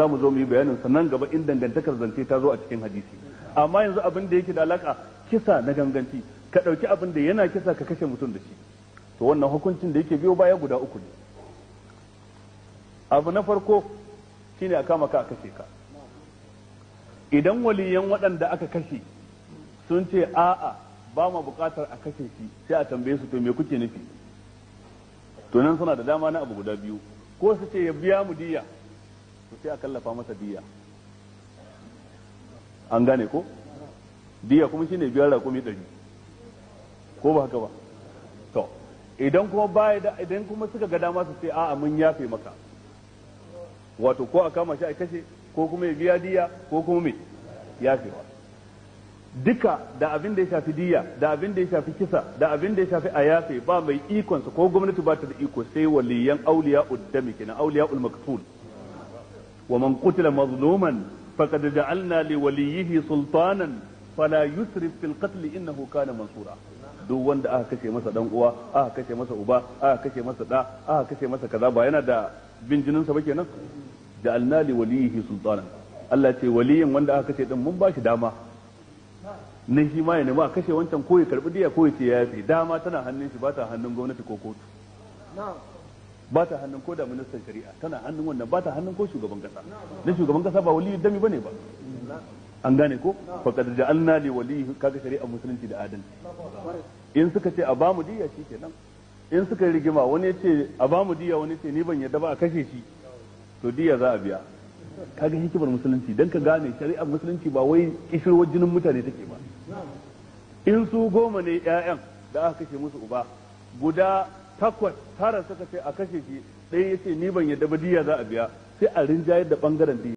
za mu zo mu yi bayanin sannan gaba in dangantakar zance ta zo a cikin hadisi amma yanzu abin da yake da alaka kisa na ganganci ka ɗauki abin da yana kisa ka kashe mutum da shi to wannan hukuncin da yake biyo baya guda uku ne abu na farko shine a kama ka a kashe ka idan waliyan waɗanda aka kashe sun ce a'a ba ma buƙatar a kashe shi sai a tambaye su to me kuke nufi to nan suna da dama na abu guda biyu ko su ce ya biya mu diya to sai a kallafa masa diya an gane ko diya kuma shine biyar raƙumi ɗari ko ba haka ba to idan kuma baya da idan kuma suka ga dama su ce a'a mun yafe maka wato ko a kama shi a kashe ko kuma ya biya diya ko kuma me yafewa duka da abin da ya shafi diya da abin da ya shafi kisa da abin da ya shafi a yafe ba mai ikonsa ko gwamnati ba ta da iko sai waliyan auliya uddami kenan auliya ul maktul wa man qutila mazluman faqad ja'alna li waliyhi sultanan fala yusrif fil qatl innahu kana mansura duk wanda aka kashe masa dan uwa aka kashe masa uba aka kashe masa da aka kashe masa kaza ba yana da bin jinin sa ba kenan ja'alna li waliyhi sultanan Allah ce waliyin wanda aka kashe din mun ba shi dama nan shi ma ya nemi a kashe wancan ko ya karbi diya ko ya ce ya yafe dama tana hannun shi ba ta hannun gwamnati ko kotu ba ta hannun ko da ministan shari'a tana hannun wannan ba ta hannun ko shugaban kasa na shugaban kasa ba waliyu dami bane ba an gane ko faqad ja'alna li walihi kaga shari'a musulunci da adalci in suka ce a bamu diya kenan in suka yi rigima wani ya ce a bamu diya wani ce ni ban yadda ba a kashe shi to diya za a biya kaga hikimar musulunci dan ka gane shari'ar musulunci ba wai kishirwar jinin mutane take ba in su goma ne ƴaƴan da aka kashe musu uba guda takwas tara suka ce a kashe shi ɗaya ya ce ni ban yadda ba diya za a biya sai a rinjayar da bangaren diya